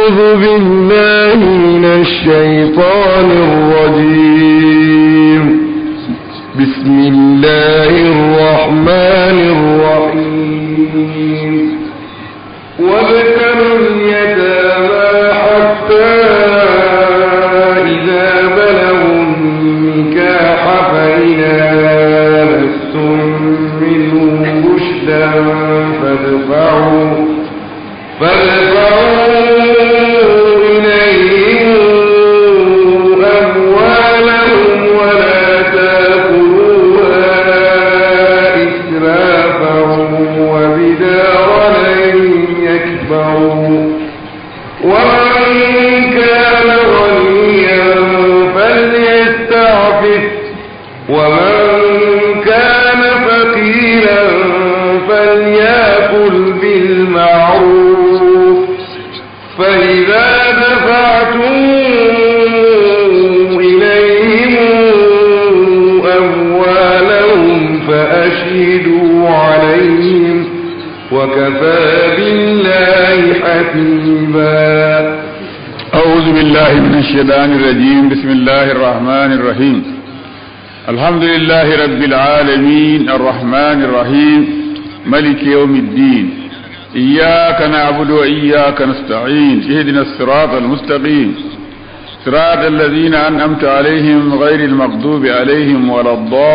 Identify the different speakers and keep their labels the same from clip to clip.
Speaker 1: أعوذ بالله من الشيطان الرجيم بسم الله الرحمن الرحيم وابتلوا اليتامى حتى إذا بلغوا النكاح فإن آنستم منهم رشدا فادفعوا فادفعوا إليهم أموالهم ولا تأكلوها إسرافا وبدارا أن يكبروا ومن كان غنيا فليستعفف ومن كان فقيرا فليأكل بالمعروف فإذا دفعتم إليهم أموالهم فأشهدوا عليهم وكفى بالله حسيبا
Speaker 2: أعوذ بالله من الشيطان الرجيم بسم الله الرحمن الرحيم الحمد لله رب العالمين الرحمن الرحيم ملك يوم الدين إياك نعبد وإياك نستعين اهدنا الصراط المستقيم صراط الذين أنعمت عليهم غير المغضوب عليهم ولا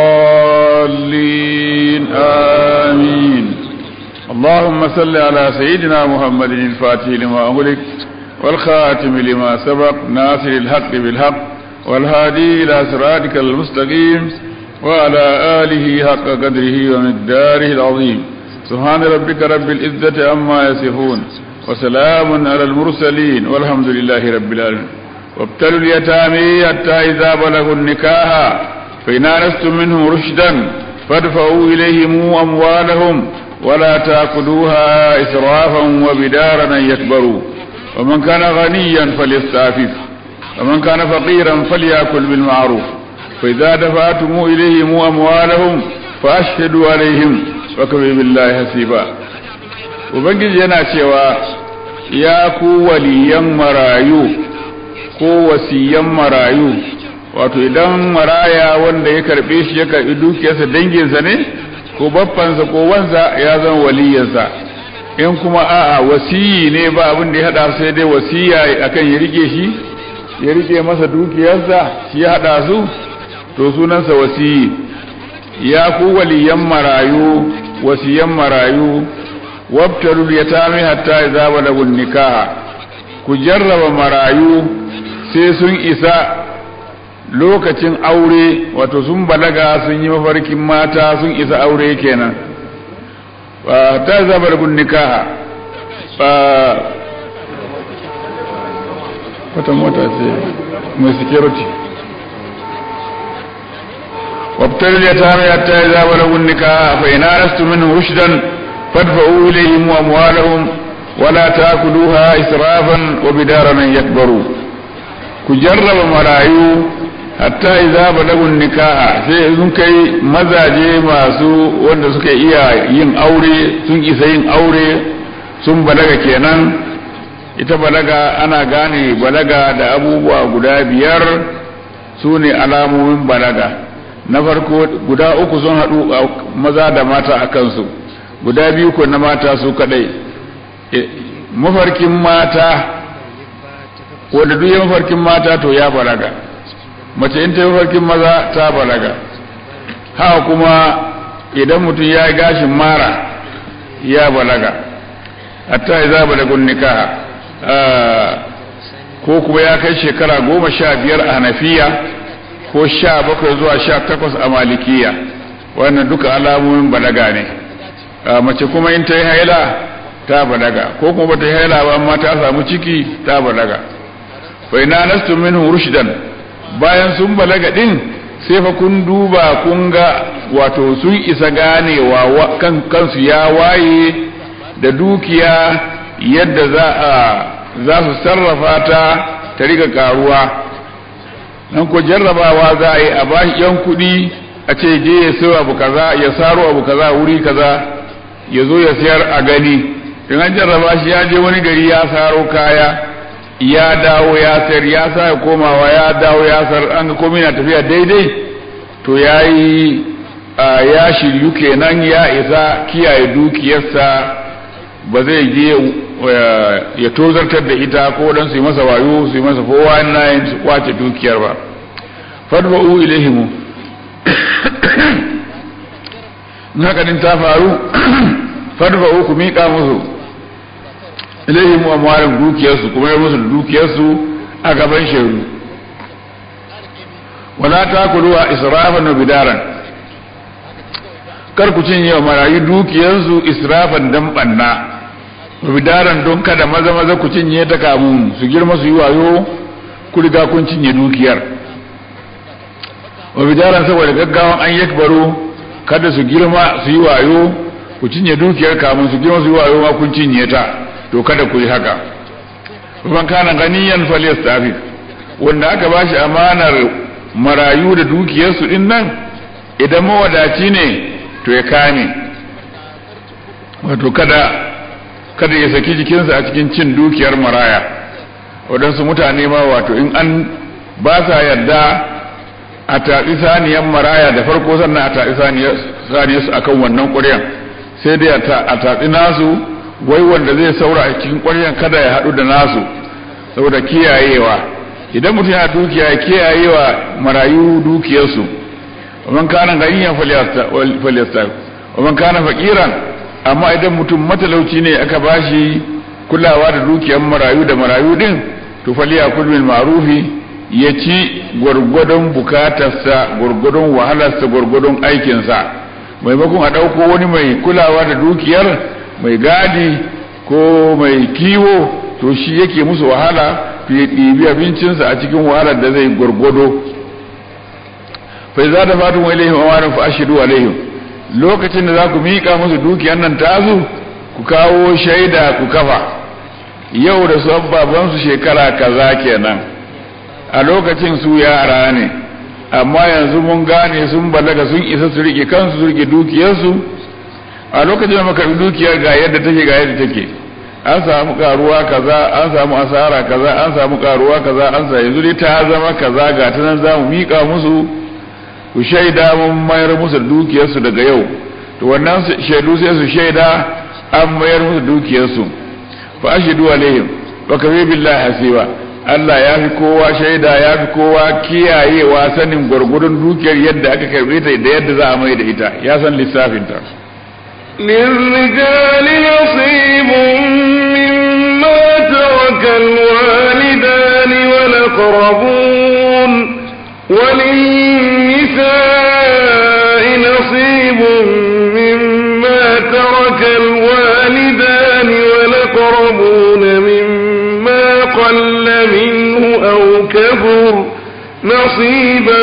Speaker 2: الضالين آمين اللهم صل على سيدنا محمد الفاتح لما أغلق والخاتم لما سبق ناصر الحق بالحق والهادي إلى صراطك المستقيم وعلى آله حق قدره ومقداره العظيم سبحان ربك رب العزة عما يصفون وسلام على المرسلين والحمد لله رب العالمين وابتلوا اليتامى حتى إذا بلغوا النكاح فإن آنستم منهم رشدا فادفعوا إليهم أموالهم ولا تأكلوها إسرافا وبدارا أن يكبروا ومن كان غنيا فليستعفف ومن كان فقيرا فليأكل بالمعروف فإذا دفعتم إليهم أموالهم فأشهدوا عليهم وكفي بالله حسيبا ubangiji yana cewa ya ku waliyan marayu ko wasiyan marayu wato idan maraya wanda ya karbe shi ya karbi dukiyarsa danginsa ne ko baffansa ko wansa ya zama waliyansa in kuma a'a wasiyi ne ba abin da ya hada sai dai wasiya akan ya rike shi ya rike masa dukiyarsa shi ya hada su to sunansa wasiyi ya ku waliyan marayu wasiyan marayu wabtalul yatami hatta idza balagu nikaha ku jarraba marayu sai sun isa lokacin aure wato sun balaga sun yi mafarkin mata sun isa aure kenan hatta idza balagu nikaha wata mota ce mai security وابتلوا اليتامى حتى إذا بلغوا النكاح فإن آنستم منهم رشدا فادفعوا إليهم أموالهم ولا تأكلوها إسرافا وبدارا أن يكبروا كجرب مرايو hatta idza balagun nikaha sai sun kai mazaje masu wanda suka iya yin aure sun isa yin aure sun balaga kenan ita balaga ana gane balaga da abubuwa guda biyar su ne alamomin balaga na farko guda uku sun haɗu maza da mata a kansu guda biyu ko na mata su kadai mafarkin mata wanda duk ya mafarkin mata to ya balaga mace in ta yi mafarkin maza ta balaga haka kuma idan mutum ya yi gashin mara ya balaga hatta ya za balagun nikaha ko kuma ya kai shekara goma sha biyar a hanafiya ko sha bakwai zuwa sha takwas a malikiya wannan duka alamomin balaga ne mace kuma in ta yi haila ta balaga ko kuma bata yi haila ba amma ta samu ciki ta balaga fa ina nastu minhu rushdan bayan sun balaga din sai fa kun duba kun ga wato sun isa ganewa kan kansu ya waye da dukiya yadda za a za su sarrafa ta ta riga karuwa nan ko jarrabawa za a yi a bashi yan kuɗi a ce je ya sayo abu kaza ya saro abu kaza wuri kaza ya zo ya sayar a gani in an jarraba shi ya je wani gari ya saro kaya ya dawo ya sayar ya sa komawa ya dawo ya sayar an ga komai na tafiya daidai to ya yi ya shiryu kenan ya isa kiyaye dukiyarsa ba zai je ya tozartar da ita ko dan su yi masa wayo su yi masa fowa na yin su kwace dukiyar ba fadba'u ilaihimu haka din ta faru fadba'u ku miƙa musu ilaihimu amwalin dukiyarsu kuma yi musu dukiyarsu a gaban shaidu wala takuluwa israfan wa bidaran kar ku cinye wa marayu dukiyarsu israfan dan banna wa bidaran don kada maza maza ku cinye ta kamun su girma su yi wayo ku riga kun cinye dukiyar wa bidaran saboda gaggawan an yakbaro kada su girma su yi wayo ku cinye dukiyar kamun su girma su yi wayo ma kun cinye ta to kada ku yi haka ban kana ganiyan falyastafif wanda aka bashi amanar marayu da dukiyarsu din nan idan mawadaci ne to ya kame wato kada kada ya saki jikinsa a cikin cin dukiyar maraya waɗansu mutane ma wato in an ba sa yarda a taɓi saniyan maraya da farko sannan a taɓi saniyarsu akan wannan ƙuryan sai dai a taɓi nasu wai wanda zai saura a cikin ƙwaryan kada ya haɗu da nasu saboda kiyayewa idan mutum yana dukiya ya kiyayewa marayu dukiyarsu ومن كان غنيا فليستعف ومن كان فقيرا amma idan mutum matalauci ne aka bashi kulawa da dukiyar marayu da marayu din to faliya kulmin ma'rufi ya ci gwargwadon bukatarsa gwargwadon wahalarsa gwargwadon aikinsa maimakon a ɗauko wani mai kulawa da dukiyar mai gadi ko mai kiwo to shi yake musu wahala fiye ɗibi abincinsa a cikin wahalar da zai gwargwado fai za da fatun wa ilaihim amarin fa ashidu alaihim lokacin da za ku miƙa musu dukiyar nan tasu ku kawo shaida ku kafa yau da su babansu shekara kaza kenan a lokacin su yara ne amma yanzu mun gane sun balaga sun isa su rike kansu su rike dukiyarsu a lokacin da muka dukiyar ga yadda take ga yadda take an samu karuwa kaza an samu asara kaza an samu karuwa kaza an sa yanzu dai ta zama kaza ga ta nan za mu miƙa musu ku shaida mun mayar musu dukiyarsu daga yau to wannan shaidu sai su shaida an mayar musu dukiyarsu fa ashidu alaihim wa kafi billahi hasiba Allah ya fi kowa shaida ya fi kowa kiyayewa sanin gwargwadon dukiyar yadda aka karbe ta da yadda za a mai da ita ya san lissafin ta
Speaker 1: للرجال نصيب مما ترك الوالدان والأقربون وللنساء نصيب مما ترك الوالدان والأقربون مما قل منه أو كثر نصيبا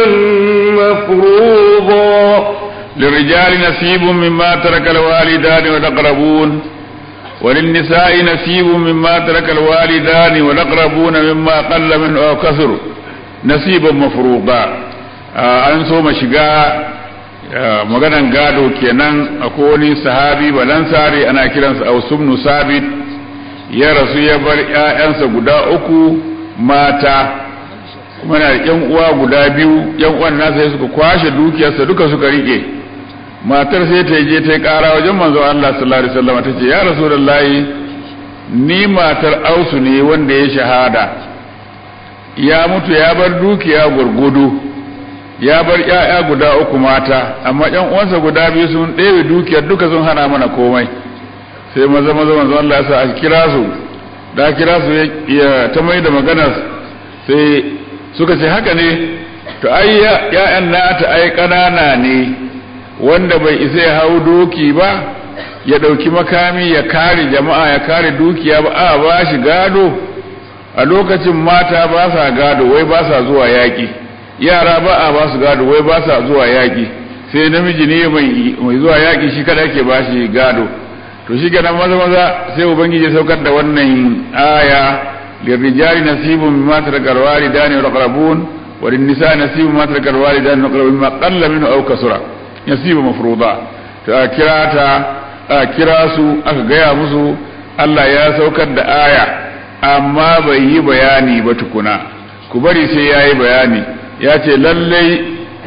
Speaker 1: مفروضا
Speaker 2: للرجال نصيب مما ترك الوالدان والأقربون وللنساء نصيب مما ترك الوالدان والأقربون مما قل منه أو كثر نصيبا مفروضا an so ma shiga maganan gado kenan a wani sahabi balansari ana kiransa ausumnu sabit ya rasu ya bar 'ya'yansa guda uku mata kuma na yan uwa guda biyu yan uwan nasa sai suka kwashe dukiyarsa duka suka rike matar sai ta je ta yi kara wajen manzo Allah sallallahu alaihi wasallam ta ce ya rasulullahi ni matar ausu ne wanda ya shahada ya mutu ya bar dukiya gurgudu ya bar ƴaƴa guda uku mata amma ƴan uwansa guda biyu sun ɗebe dukiyar duka sun hana mana komai sai maza maza manzo Allah ya sa a kira su da kira su ya ta mai da maganar sai suka ce haka ne to ai ƴaƴan nata ai ƙanana ne wanda bai isa ya hau doki ba ya ɗauki makami ya kare jama'a ya kare dukiya ba a ba shi gado a lokacin mata ba sa gado wai ba sa zuwa yaƙi yara ba a ba su gado wai ba sa zuwa yaƙi sai namiji ne mai zuwa yaƙi shi kada ke ba shi gado to shi kenan maza maza sai ubangiji saukar da wannan aya lirrijali nasibun mimma tarakal walidani wal aqrabun wa lin-nisa nasibun mimma tarakal walidani wal aqrabun mimma qalla minhu aw kasura nasibu mafruda to a kira ta a kira su aka gaya musu Allah ya saukar da aya amma bai yi bayani ba tukuna ku bari sai ya yi bayani ya ce lallai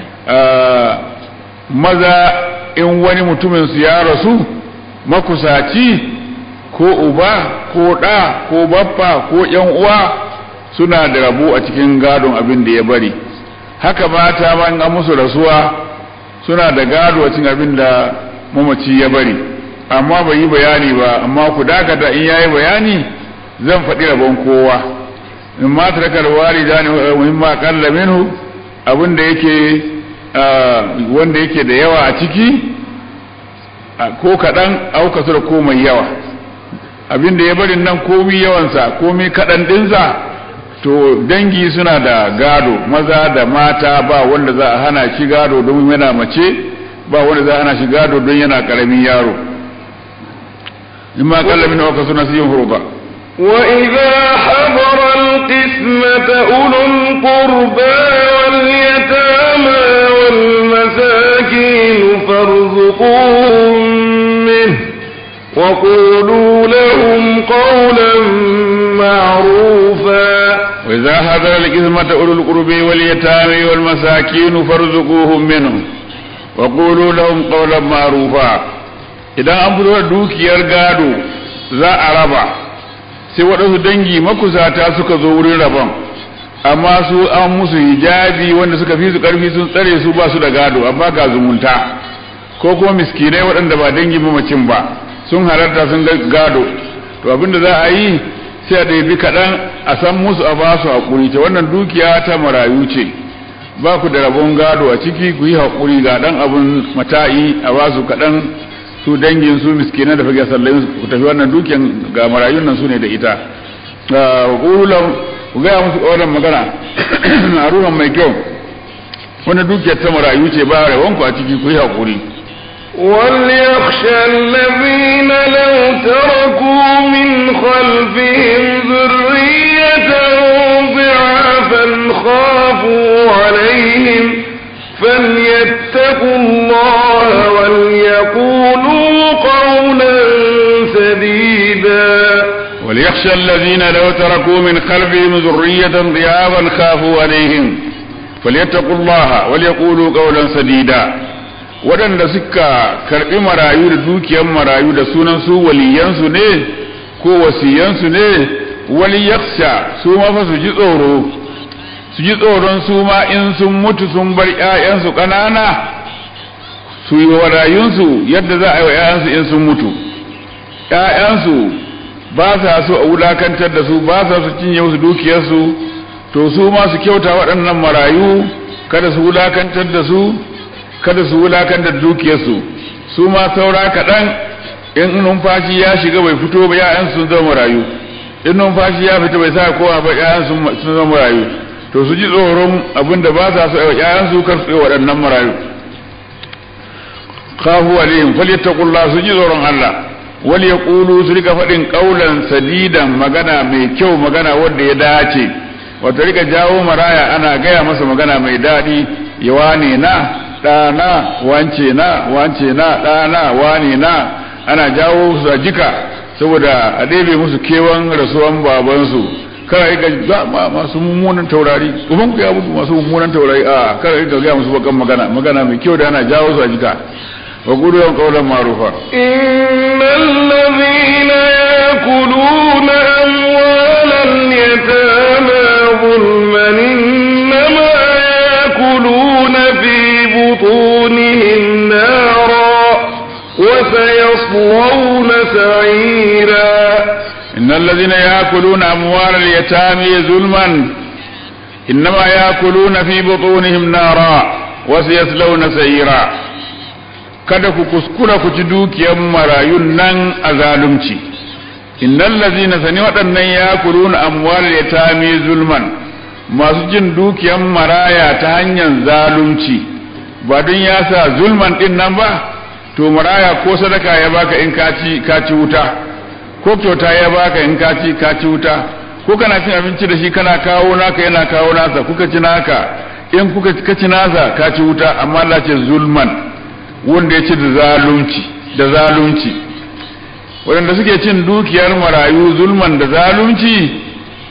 Speaker 2: maza in wani mutumin su ya rasu makusaci ko uba ko ɗa ko baffa ko ‘yan uwa suna da rabu a cikin gadon abin da ya bari haka mata ma an musu rasuwa suna da gado a cikin abin da mamaci ya bari amma bai yi bayani ba amma ku dakata in yayi bayani zan faɗi rabon kowa in ma tarakar walida ne muhimma kalla minhu abin da yake wanda yake da yawa a ciki ko kaɗan auka su da ko mai yawa abin da ya bari nan komi yawansa komi kaɗan ɗinsa to dangi suna da gado maza da mata ba wanda za a hana shi gado don yana mace ba wanda za a hana shi gado don yana ƙaramin yaro in ma kalla min auka suna siyin hurba
Speaker 1: وإذا حضر القسمة أولو القربى واليتامى والمساكين فارزقوهم منه وقولوا لهم قولا معروفا
Speaker 2: وإذا حضر القسمة أولو القربى واليتامى والمساكين فارزقوهم منه وقولوا لهم قولا معروفا idan an fito da dukiyar gado za a raba sai waɗansu dangi makusata suka zo wurin rabon amma su an musu hijabi wanda suka fi su ƙarfi sun tsare su ba su da gado amma ga zumunta ko kuma miskinai waɗanda ba dangi mamacin ba sun halarta sun gado to abinda za a yi sai a ɗabi kaɗan a san musu a ba su haƙuri ta wannan dukiya ta marayu ce ba ku da rabon gado a ciki ku yi haƙuri ga ɗan abun mata'i a ba su kaɗan su dangin su miskinai da fage sallayin ku tafi wannan dukiyan ga marayun nan su ne da ita ƙululan ku gaya musu ƙaunar magana a ruhan mai kyau wani dukiyar ta marayu ce ba rabonku a ciki ku yi haƙuri
Speaker 1: وليخشى الذين لو تركوا من خلفهم ذرية ضعافا خافوا عليهم فليتقوا الله وليقولوا قولا سديدا
Speaker 2: وليخشى الذين لو تركوا من خلفهم ذرية ضعافا خافوا عليهم فليتقوا الله وليقولوا قولا سديدا waɗanda suka karɓi marayu da dukiyar marayu da sunan su waliyansu ne ko wasiyansu ne waliyaksha su ma fa su ji tsoro su ji tsoron su ma in sun mutu sun bar ‘ya'yansu ƙanana su yi wa rayunsu yadda za a yi wa ‘ya'yansu in sun mutu ‘ya'yansu ba sa so a wulakantar da su ba sa su cinye musu dukiyarsu to su ma su kyauta waɗannan marayu kada su wulakantar da su kada su wulakantar da dukiyarsu su ma saura kaɗan in numfashi ya shiga bai fito ba ‘ya'yansu sun zama marayu in numfashi ya fita bai sa kowa ba ‘ya'yansu sun zama marayu to su ji tsoron abin da ba sa so a ‘ya'yansu kar su yi waɗannan marayu khafu alaihim falyattaqullah su ji tsoron Allah wal yaqulu su rika faɗin qaulan sadidan magana mai kyau magana wanda ya dace wato rika jawo maraya ana gaya masa magana mai daɗi ya wane na ɗana wance na wance na ɗana wane na ana jawo su a jika saboda a ɗebe musu kewan rasuwan babansu kada rika masu mummunan taurari uban ku ya mutu masu mummunan taurari a kada rika gaya musu bakan magana magana mai kyau da ana jawo su a jika wa gudu yawan kaulan marufa
Speaker 1: innal ladhina yakuluna amwalal yatama zulman innama yakuluna fi butunihim nara wa sayaslawna sa'ira
Speaker 2: إن الذين يأكلون أموال اليتامى ظلما إنما يأكلون في بطونهم نارا وسيصلون سعيرا kada ku kuskura ku ci dukiyar marayun nan a zalunci innal ladzina sani waɗannan yakuluna amwal yatami zulman masu jin dukiyar maraya ta hanyar zalunci ba don ya sa zulman din nan ba to maraya ko sadaka ya baka in ka ci ka ci wuta ko kyauta ya baka in ka ci ka ci wuta ko kana cin abinci da shi kana kawo naka yana kawo nasa kuka ci naka in kuka ka ci nasa ka ci wuta amma Allah ce zulman wanda ya ci da zalunci da zalunci waɗanda suke cin dukiyar marayu zulman da zalunci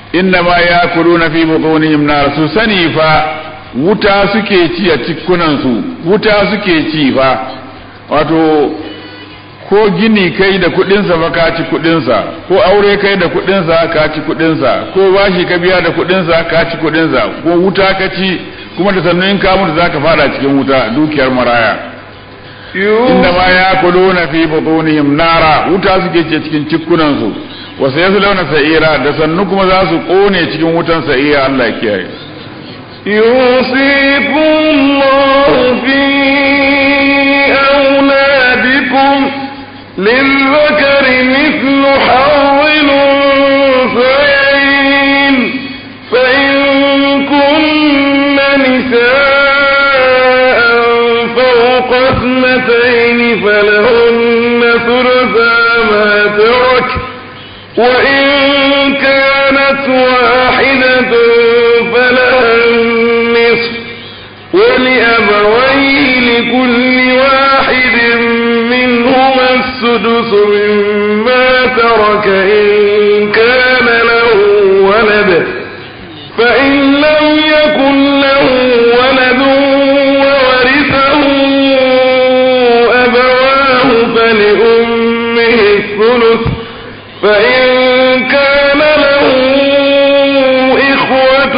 Speaker 2: inna ma yakuluna fi butunihim nar su sani fa wuta suke ci a cikunan su wuta suke ci fa wato ko gini kai da kudinsa fa ka ci kudinsa ko aure kai da kudinsa ka ci kudinsa ko bashi ka biya da kudinsa ka ci kudinsa ko wuta ka ci kuma da sannan in ka mutu zaka fara cikin wuta dukiyar maraya inda ma ya kuluna fi butunihim nara wuta suke ce cikin cikunan su wa sayaslawna sa'ira da sannu kuma za su kone cikin wutan sa'ira Allah ya kiyaye
Speaker 1: يوصيكم الله في أولادكم للذكر مثل حظ الأنثيين فإن كن نساء فوق اثنتين فلهن ثلثا ما ترك وإن كانت واحدة فلها النصف ولأبويه لكل واحد منهما السدس مما ترك إن كان له ولد فإن لم يكن له ولد وورثه أبواه فلأمه الثلث فإن كان له إخوة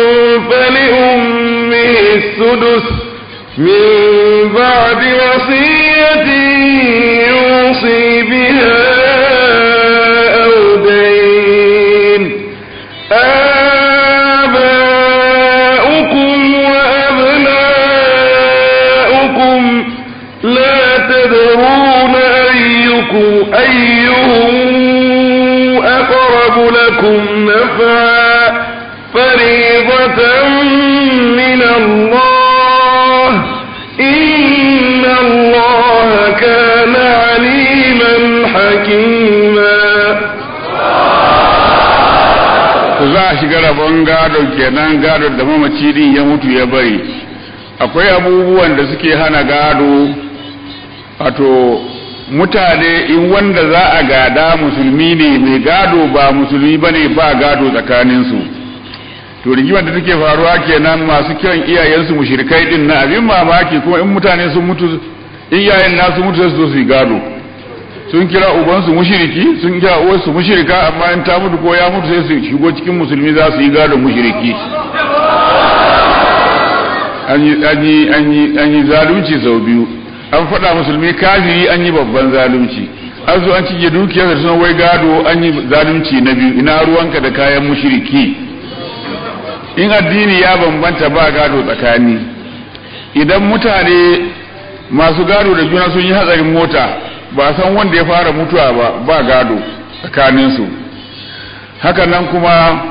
Speaker 1: فلأمه السدس من بعد وصية يوصي بها أو دين آباؤكم وأبناؤكم لا تدرون أيكم أيهم أقرب لكم نفعا فريضة من الله إن الله كان عليما حكيما
Speaker 2: za a shiga rabon gado kenan gado da mamaci din ya mutu ya bari akwai abubuwan da suke hana gado wato mutane in wanda za a gada musulmi ne mai gado ba musulmi bane ba gado tsakaninsu to rigimar da take faruwa kenan masu kiran iyayensu mushrikai din na abin mamaki kuma in mutane sun mutu in iyayen nasu mutu sai su zo su yi gado sun kira ubansu mushiriki sun kira uwarsu mushirika amma in ta mutu ko ya mutu sai su shigo cikin musulmi za su yi gado mushiriki an yi zalunci sau biyu an faɗa musulmi kafiri an yi babban zalunci an zo an cike dukiyar da suna wai gado an yi zalunci na biyu ina ruwanka da kayan mushiriki in addini ya bambanta ba gado tsakani idan mutane masu gado da juna sun yi hatsarin mota ba san wanda ya fara mutuwa ba ba gado tsakaninsu hakanan kuma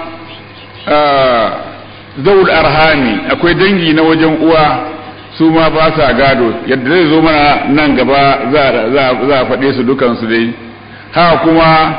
Speaker 2: zaul arhami akwai dangi na wajen uwa su ma ba sa gado yadda zai zo mana nan gaba za a faɗe su dukansu dai haka kuma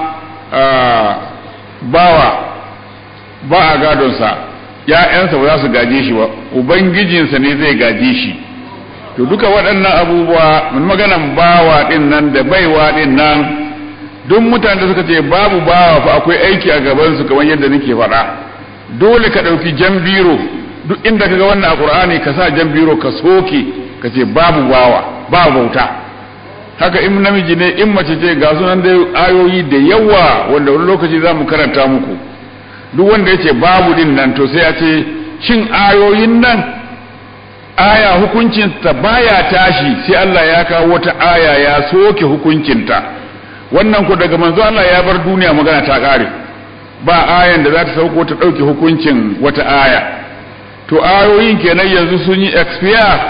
Speaker 2: bawa ba a gadonsa ‘ya'yansa ba za su gaje shi ba ubangijinsa ne zai gaje shi to duka waɗannan abubuwa mun maganan bawa ɗin nan da baiwa ɗin nan duk mutane da suka ce babu bawa fa akwai aiki a gabansu kamar yadda nake faɗa dole ka ɗauki jan biro duk inda ka ga wannan a ƙur'ani ka sa jan biro ka soke ka ce babu bawa ba bauta haka in namiji ne in mace ce ga sunan da ayoyi da yawa wanda wani lokaci za mu karanta muku duk wanda ya ce babu din nan to sai ya ce shin ayoyin nan aya hukuncinta baya tashi sai Allah ya kawo wata aya ya soke hukuncinta wannan ku daga manzo Allah ya bar duniya magana ta kare ba ayan da za ta sauko ta ɗauke hukuncin wata aya to ayoyin kenan yanzu sun yi expire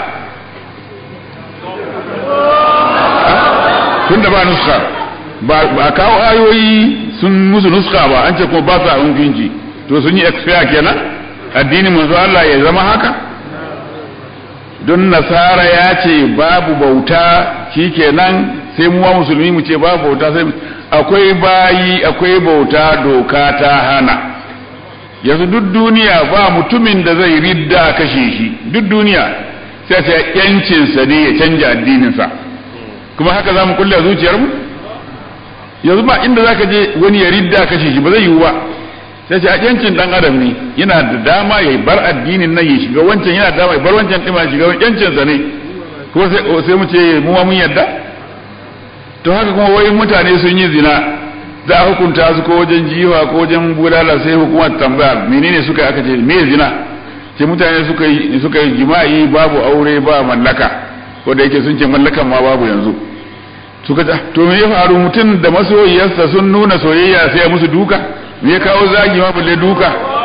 Speaker 2: tun da ba nuska ba kawo ayoyi sun musu nuska ba an ce kuma ba sa hukunci to sun yi expire kenan addinin manzo Allah ya zama haka don nasara ya ce babu bauta shikenan sai mu wa musulmi mu ce babu bauta sai akwai bayi akwai bauta doka ta hana yanzu duk duniya ba mutumin da zai ridda kashe shi duk duniya sai sai yancinsa ne ya canja addininsa kuma haka za mu kulle a zuciyarmu yanzu ba inda za ka je wani ya ridda kashe shi ba zai yiwu ba sai ce a yancin dan adam ne yana da dama ya bar addinin nan ya shiga wancan yana da dama ya bar wancan ɗin ya shiga yancin sa ne ko sai mu ce mu ma mun yarda to haka kuma wai mutane sun yi zina za a hukunta su ko wajen jiwa ko wajen bulala sai hukumar tambaya menene suka aka ce me zina ce mutane suka yi suka yi jima'i babu aure ba mallaka ko da yake sun ce mallakan ma babu yanzu suka ta to me ya faru mutum da masoyiyarsa sun nuna soyayya sai musu duka me ya kawo zagi ma balle duka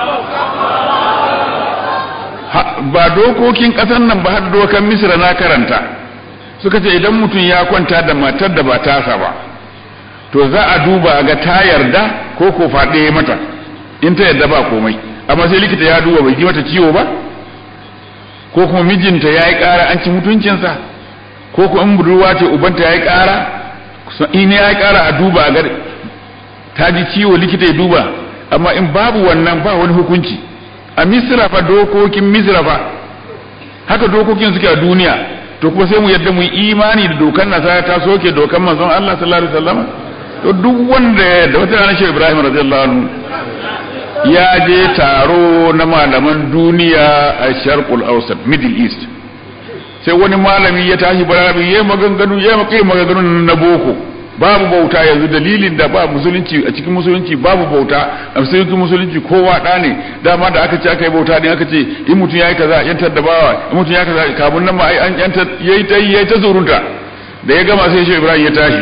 Speaker 2: ba dokokin ƙasar nan ba har dokan misra na karanta suka ce idan mutum ya kwanta da matar da ba tasa ba to za a duba ga ta yarda ko ko faɗe mata in ta yarda ba komai amma sai likita ya duba bai ji mata ciwo ba ko kuma mijinta ya yi ƙara an ci mutuncinsa ko kuma in budurwa ce ubanta ya yi ƙara in ya yi ƙara a duba ga ta ji ciwo likita ya duba amma in babu wannan ba wani hukunci a misira fa dokokin misira fa haka dokokin suke a duniya to kuma sai mu yadda mu yi imani da dokan nasara ta soke dokan manzon Allah sallallahu alaihi wasallam to duk wanda da wata ranar shi Ibrahim radiyallahu anhu ya je taro na malaman duniya a Sharqul Awsat Middle East sai wani malami ya tashi barabi ya maganganu ya makai maganganu na boko babu bauta yanzu dalilin da ba musulunci a cikin musulunci babu bauta a cikin musulunci kowa da ne dama da aka ce aka yi bauta ne aka ce in mutum ya yi kaza yantar da bawa in mutum ya kaza kamun nan ma ai an yantar yayi ta yayi ta zurunta da ya gama sai shi Ibrahim ya tashi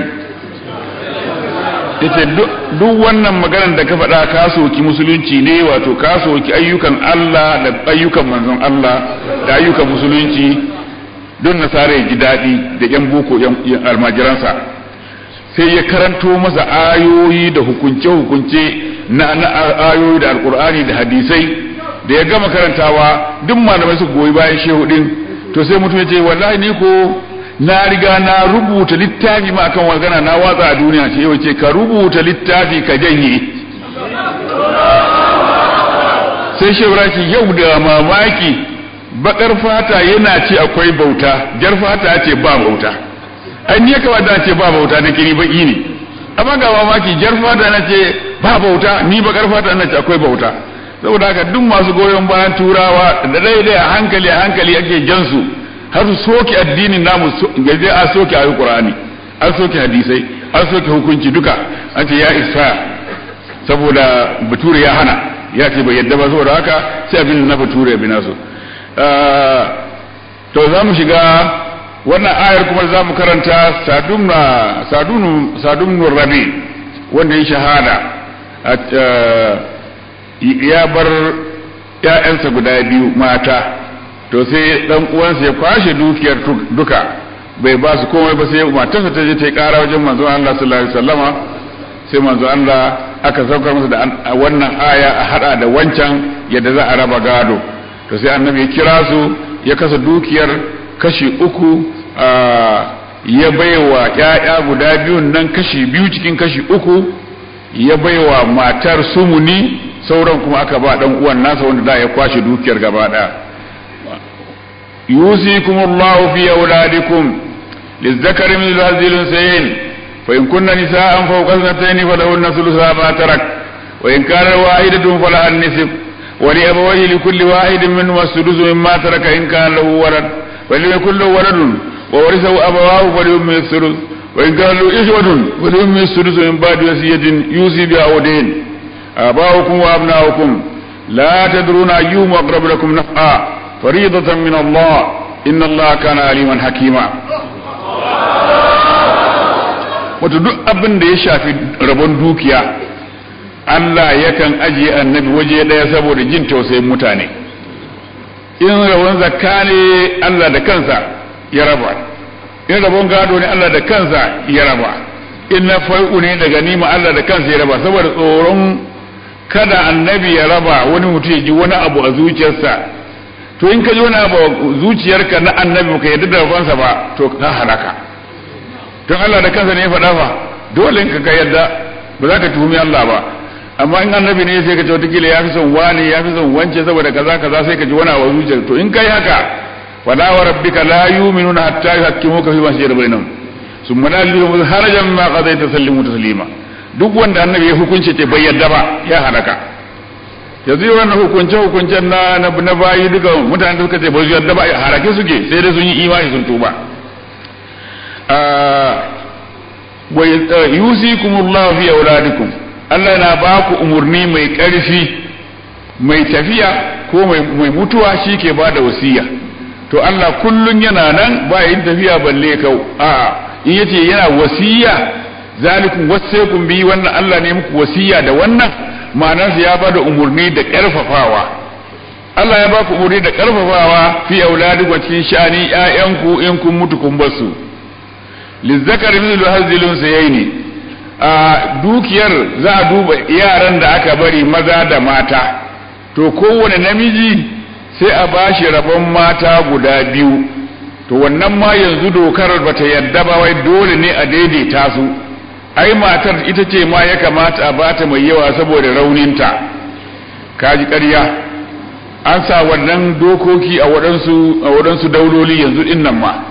Speaker 2: yace duk wannan maganar da ka faɗa ka soki musulunci ne wato ka soki ayyukan Allah da ayyukan manzon Allah da ayyukan musulunci don nasara ya ji daɗi da yan boko yan almajiransa sai ya karanto masa ayoyi da hukunce-hukunce na na ayoyi da alkur'ani da hadisai da ya gama karantawa duk malamai su goyi bayan shehu din to sai mutum ya ce wallahi ni ko na riga na rubuta littafi ma akan magana na watsa a duniya ce yau ce ka rubuta littafi ka janye sai shehu rashi yau da mamaki bakar fata yana ce akwai bauta jar fata ce ba bauta an ya kamata ce ba bauta da kiri baki ne amma ga mamaki jar fata na ce ba bauta ni bakar fata na ce akwai bauta saboda haka duk masu goyon bayan turawa da daidai a hankali a hankali ake jansu har su soke addinin namu gaje a soke ayi qur'ani an soke hadisai an soke hukunci duka an ce ya isa saboda bature ya hana ya ce bai yadda ba saboda haka sai abin na bature bi nasu to za mu shiga wannan ayar kuma za mu karanta sadumnu rabi wanda ya shahada ya bar ‘ya'yansa guda biyu mata to sai ɗan uwansa ya kwashe dukiyar duka bai ba su komai ba sai matarsa ta je ta yi ƙara wajen manzon Allah sallallahu alaihi wasallama sai manzon Allah aka saukar masa da wannan aya a hada da wancan yadda za a raba gado to sai annabi ya kira su ya kasa dukiyar kashi uku ya baiwa ƴaƴa guda biyun nan kashi biyu cikin kashi uku ya baiwa matar sumuni sauran kuma aka ba dan uwan nasa wanda da ya kwashe dukiyar gaba daya yusikumullahu fi auladikum lizzakari min hadhihi al-unsayayn fa in kunna nisaan fawqa ithnatayn falahunna thulutha ma tarak wa in kana wahidatun falaha an-nisf wa li abawayhi li kulli wahidin minhum as-sudus mimma taraka in kana lahu walad wa lam yakul lahu waladun wa warithahu abawahu falyummi as-sudus wa in kana lahu ikhwatun falyummi as-sudus min ba'di wasiyatin yusi biha aw dayn آباؤكم وأبناؤكم لا تدرون أيهم أقرب لكم نفعا فريضة من الله إن الله كان عليما حكيما wato duk abin da ya shafi rabon dukiya Allah yakan ajiye annabi waje ɗaya saboda jin tausayin mutane in rabon zakka ne Allah da kansa ya raba in rabon gado ne Allah da kansa ya raba in na fai'u ne daga nima Allah da kansa ya raba saboda tsoron kada annabi ya raba wani mutum ya ji wani abu a zuciyarsa to in ka ji wani abu a zuciyarka na annabi ka yadda da rabansa ba to ka halaka don Allah da kansa ne ya faɗa fa dole in ka yadda ba za ka tuhumi Allah ba amma in annabi ne sai ka ce wataƙila ya fi son wani ya fi son wance saboda kaza kaza sai ka ji wani abu a zuciyarka to in kai haka wala wa rabbika la yu'minuna hatta yuhaqqimuka fi ma shajara bainahum summa la yu'minuna harajan ma qadaita sallimu taslima duk wanda annabi ya hukunce ce bai yadda ba ya halaka yanzu yi wannan hukunce hukuncen na na bayi duka mutane suka ce ba su yarda ba harake suke sai dai sun yi imani sun tuba wa yusikumullahu fi auladikum Allah na ba ku umurni mai ƙarfi mai tafiya ko mai mutuwa shi ke ba da wasiya to Allah kullun yana nan ba yin tafiya balle kau a in yace yana wasiya zalikum wasaykum bi wannan Allah ne muku wasiya da wannan ma'anarsa ya ba da umurni da ƙarfafawa Allah ya ba ku umurni da ƙarfafawa fi auladikum cikin shani ƴaƴanku in kun mutu kun basu lizzakar mithlu hazilun sayaini a dukiyar za a duba yaran da aka bari maza da mata to kowane namiji sai a bashi rabon mata guda biyu to wannan ma yanzu dokar bata yadda ba wai dole ne a daidaita su ai matar ita ce ma ya kamata a bata mai yawa saboda rauninta kaji ƙarya an sa wannan dokoki a waɗansu a waɗansu dauloli yanzu din nan ma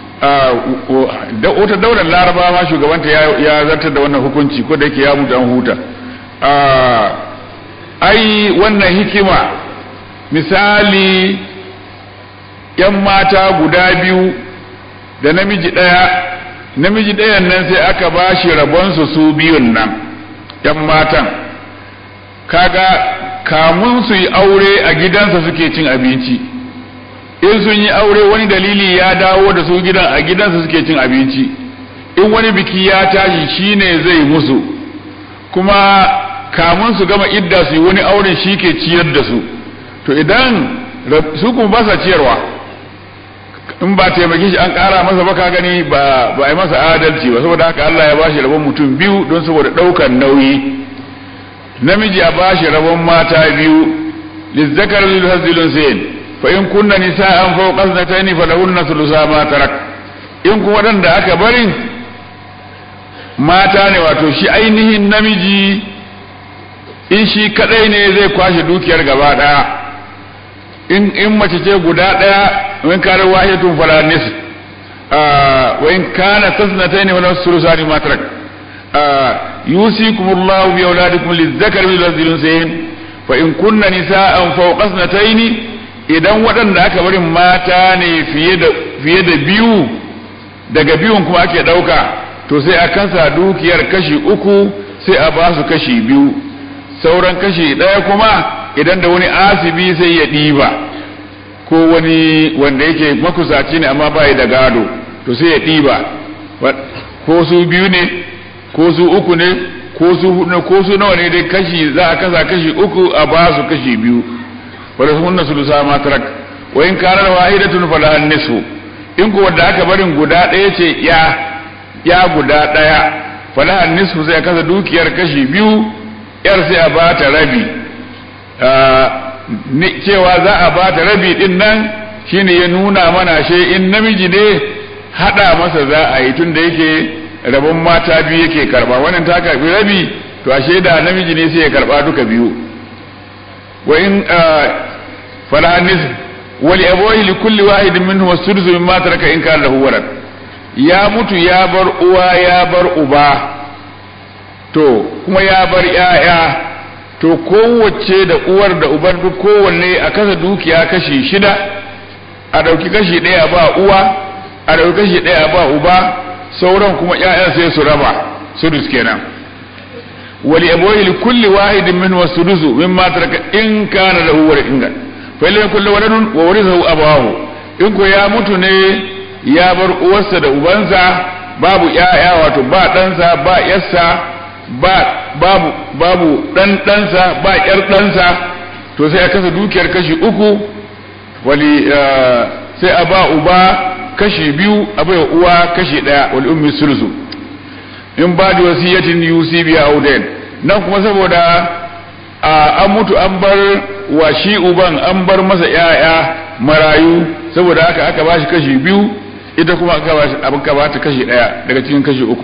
Speaker 2: wata daular laraba ma shugabanta ya zartar da wannan hukunci ko da yake ya mutu an huta ai wannan hikima misali yan mata guda biyu da namiji ɗaya namiji ɗayan nan sai aka ba shi rabonsu su biyun nan yan matan kaga kamun su yi aure a gidansa suke cin abinci in sun yi aure wani dalili ya dawo da su gidan a gidansa suke cin abinci in wani biki ya tashi shine zai musu kuma kamun su gama idda su yi wani auren shi ke ciyar da su to idan su kuma ba sa ciyarwa in ba taimake shi an kara masa ba ka gani ba ba yi masa adalci ba saboda haka Allah ya bashi rabon mutum biyu don saboda daukan nauyi namiji a bashi rabon mata biyu lizzakar lil hazilun sayin fa in kunna nisa'an fawqa ithnatayn falahunna thulutha ma tarak in kuma dan da aka barin mata ne wato shi ainihin namiji in shi kadai ne zai kwashe dukiyar gaba daya in in mace ce guda daya in kana wahidatun fala nis wa in kana tasnatayn wa thuluthani ma tarak yusikumullahu bi auladikum lizzakari bil unsayayn fa in kunna nisa'an fawqa ithnatayn idan waɗanda aka bari mata ne fiye da fiye da biyu daga biyun kuma ake ɗauka to sai a kansa dukiyar kashi uku sai a ba su kashi biyu sauran kashi ɗaya kuma idan da wani asibi sai ya ɗiba ko wani wanda yake makusaci ne amma ba da gado to sai ya ɗiba ko su biyu ne ko su uku ne ko su hudu ko su nawa ne dai kashi za a kasa kashi uku a ba su kashi biyu wala sunna sulusa ma tarak wa in kana wahidatun fala nisfu in ko wanda aka barin guda ɗaya ce ya ya guda ɗaya fala nisfu sai kasa dukiyar kashi biyu yar sai a ba ta rabi cewa za a ba ta rabi din nan shine ya nuna mana she in namiji ne hada masa za a yi tun da yake rabon mata biyu yake karba wannan ta karbi rabi to ashe da namiji ne sai ya karba duka biyu wa in fala nis wali abawai li kulli wahidin minhum as-sudus mimma taraka in kana lahu walad ya mutu ya bar uwa ya bar uba to kuma ya bar yaya to kowace da uwar da uban duk kowanne a kasa dukiya kashi shida a ɗauki kashi ɗaya ba uwa a ɗauki kashi ɗaya ba uba sauran kuma ƴaƴan sai su raba sudus kenan wali abawai li kulli wahidin min wasudusu mimma taraka in kana lahu walad ingan fa illam kulli waladun wa warithahu abawahu in ko ya mutu ne ya bar uwarsa da ubansa babu ƴaƴa wato ba ɗansa ba ƴarsa ba babu babu dan ɗansa ba ƴar ɗansa to sai a kasa dukiyar kashi uku wali sai a ba uba kashi biyu a bai uwa kashi ɗaya wal ummi sulusu in ba da wasiyatin yusi biya auden nan kuma saboda an mutu an bar wa shi uban an bar masa ƴaƴa marayu saboda haka aka bashi kashi biyu ita kuma aka bashi abin ka bata kashi ɗaya daga cikin kashi uku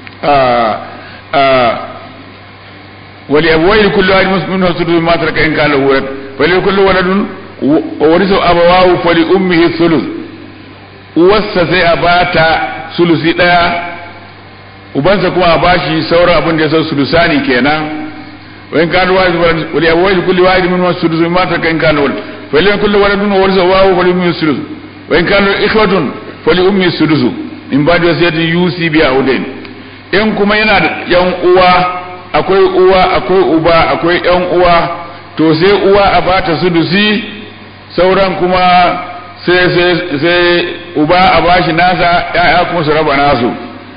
Speaker 2: ولأبويه كل واحد منه سدس ما ترك إن كان له ولد فلكل ولد ورثه أبواه فلأمه الثلث uwarsa sai a bata sulusi ɗaya ubansa kuma a bashi sauran abin da ya san sulusani kenan wa in kana wahid wa li abawayhi kulli wahid minhum sudus mimma taraka in kana walad fa in kullu waladun warisa wa wa li ummi sudus wa in kana ikhwatun fa li ummi sudus in ba'di wasiyatin yusi bi audain in kuma yana da yan uwa akwai uwa akwai uba akwai yan uwa to sai uwa a bata sudusi sauran kuma sai sai sai uba a bashi nasa ya'ya kuma su raba nasu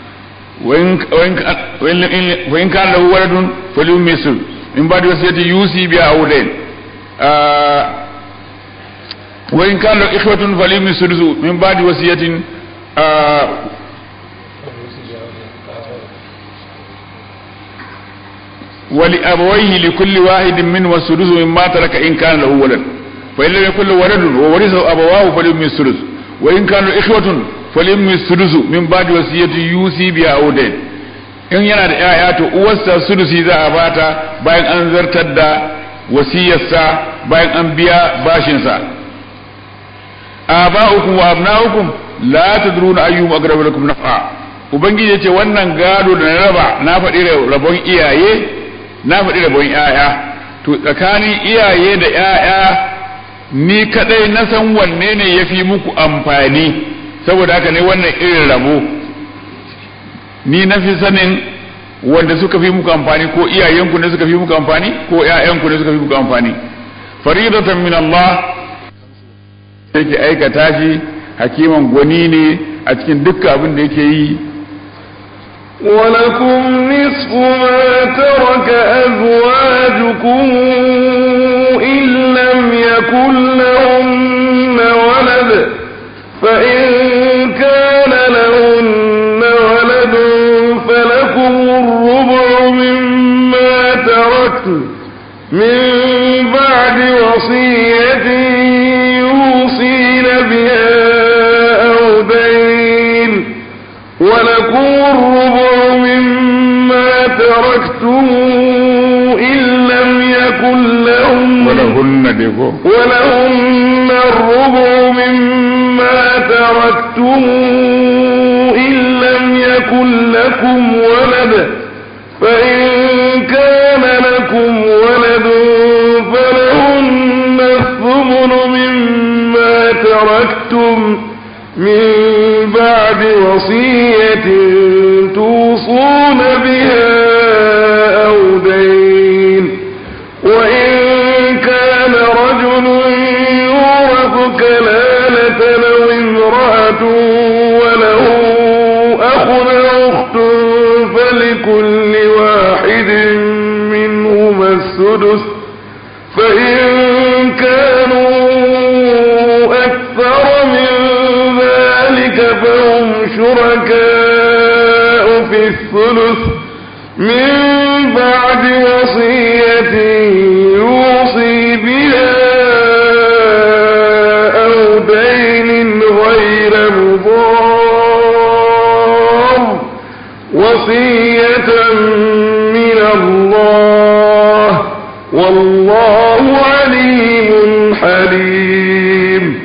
Speaker 2: wa in kana lahu waladun falyum misl in ba da wasiyati yusi bi audain wa in kana lahu ikhwatun falyum misl min ba da wasiyatin ولأبويه لكل واحد منه السدس مما ترك إن كان له ولد فإن لم يكن له ولد وورثه أبواه فلأم السدس وإن كانوا إخوة فلأم السدس من بعد وصية يوصي بها أو دين in yana da ‘ya'ya to uwarsa sudusi za a bata bayan an zartar da wasiyarsa bayan an biya bashinsa a ba'ukum wa abna'ukum la tadruna ayyuhum aqrabu lakum naf'a ubangiji yace wannan gado da na raba na faɗi rabon iyaye na faɗi rabon ‘ya'ya to tsakanin iyaye da ‘ya'ya ni kadai na san wanne ne ya fi muku amfani saboda haka ne wannan irin rabo ni na fi sanin wanda suka fi muku amfani ko iyayenku ne suka fi muku amfani ko ‘ya'yanku ne suka fi muku amfani faridatan min Allah yake aikata shi hakiman gwani ne a cikin dukkan abin da yake yi
Speaker 1: ولكم نصف ما ترك أزواجكم إن لم يكن لهن ولد فإن كان لهن ولد فلكم الربع مما تركت من بعد وصية يوصين بها أو دين ولكم الربع مما تركتم إن لم يكن لهم
Speaker 2: ولهن ديكو
Speaker 1: ولهن الربع مما تركتم إن لم يكن لكم ولد فإن كان لكم ولد فلهن الثمن مما تركتم من بعد وصية توصون بها أو دين وإن كان رجل يورث كلالة لو امرأة وله أخ أو أخت فلكل واحد منهما السدس فإن كانوا أكثر من ذلك فهم شركاء في الثلث من بعد وصية يوصي بها أو دين غير مضار وصية من الله والله عليم حليم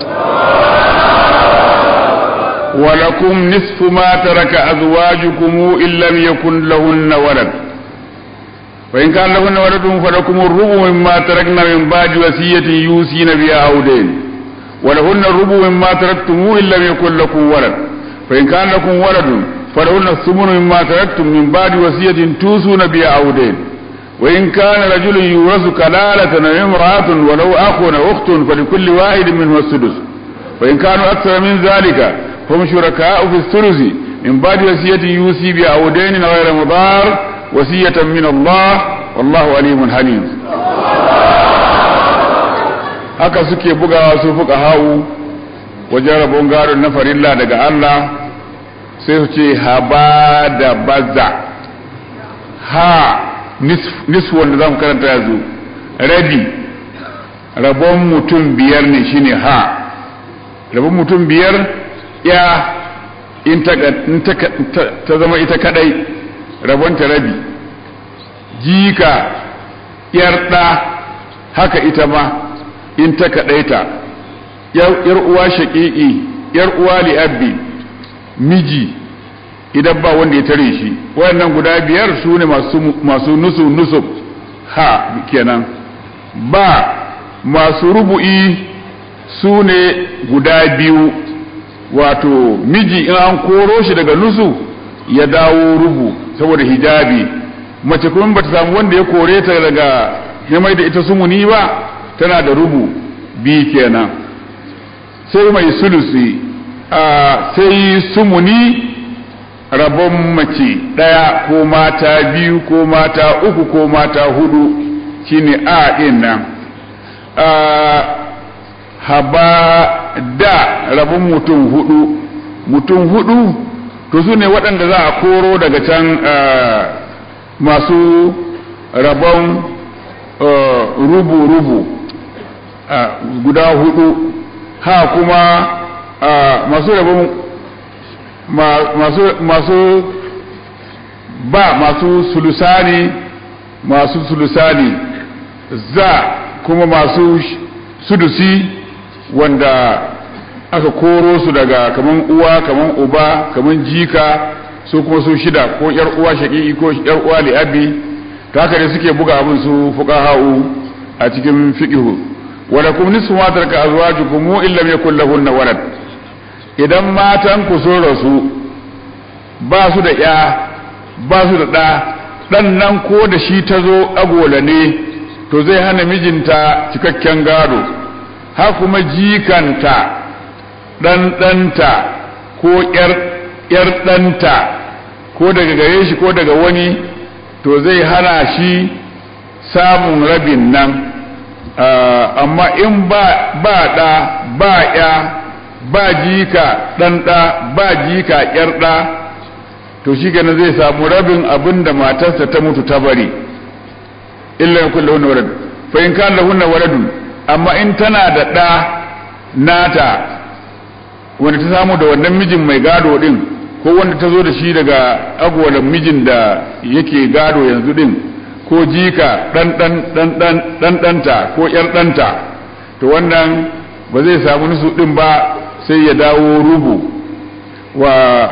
Speaker 2: ولكم نصف ما ترك أزواجكم إن لم يكن لهن ولد فإن كان لهن ولد فلكم الربع مما تركنا من بعد وصية يوصين بها أو دين ولهن الربع مما تركتم إن لم يكن لكم ولد فإن كان لكم ولد فلهن الثمن مما تركتم من بعد وصية توصون بها أو دين وإن كان رجل يورث كلالة أو امرأة ولو أخ أو أخت فلكل واحد منهم السدس وإن كانوا أكثر من ذلك هم شركاء في الثلث من بعد وصية يوصي بها دين غير مضار وصية من الله والله عليم حليم haka suke bugawa su fuka hau wajen rabon gadon na farilla daga Allah sai su ce haba da baza ha nisfu wanda za mu karanta yanzu rabi rabon mutum biyar ne shine ha rabon mutum biyar ya in ta zama ita kadai rabonta rabi jika yar ɗa haka ita ma in ta kadaita yar uwa shaƙiƙi yar uwa li'abbi miji idan ba wanda ya tare shi wayannan guda biyar su ne masu nusu nusub ha kenan ba masu rubu'i su ne guda biyu wato miji in an koro shi daga nusu ya dawo rubu saboda hijabi mace kuma bata samu wanda ya kore ta daga ya mai da ita sumuni ba tana da rubu bi kenan sai mai sulusi a sai sumuni rabon mace ɗaya ko mata biyu ko mata uku ko mata hudu shine a ɗin nan haba da rabon mutum hudu mutum hudu to su ne waɗanda za a koro daga can masu rabon rubu-rubu guda hudu ha kuma masu rabon masu masu ba masu sulusani masu sulusani za kuma masu sudusi wanda aka koro su daga kaman uwa kaman uba kaman jika su kuma su shida ko yar uwa shaqiqi ko yar uwa li'abi ta haka ne suke buga abin su fuqaha'u a cikin fiqhu wala kum nisfu ma taraka azwajukum illa lam yakul lahunna walad idan matan ku sun rasu ba su da ya ba su da ɗa ɗan nan ko da shi ta zo agola ne to zai hana mijinta cikakken gado ha kuma jikanta ɗan ɗanta ko ‘yar ɗanta ko daga gare shi ko daga wani to zai hana shi samun rabin nan amma in ba ɗa ba ‘ya ba jika ɗan ɗa ba jika ‘yar ɗa to shi gane zai samu rabin abin da matarsa ta mutu ta bari illa ya kulle hunna walad fa in kan lahunna waladun amma in tana da ɗa nata wanda ta samu da wannan mijin mai gado din ko wanda ta zo da shi daga agwalan mijin da yake gado yanzu din ko jika ɗan ɗan ɗan ɗan ɗan ɗanta ko ƴar ɗanta to wannan ba zai samu nusu ɗin ba sai ya dawo rubu wa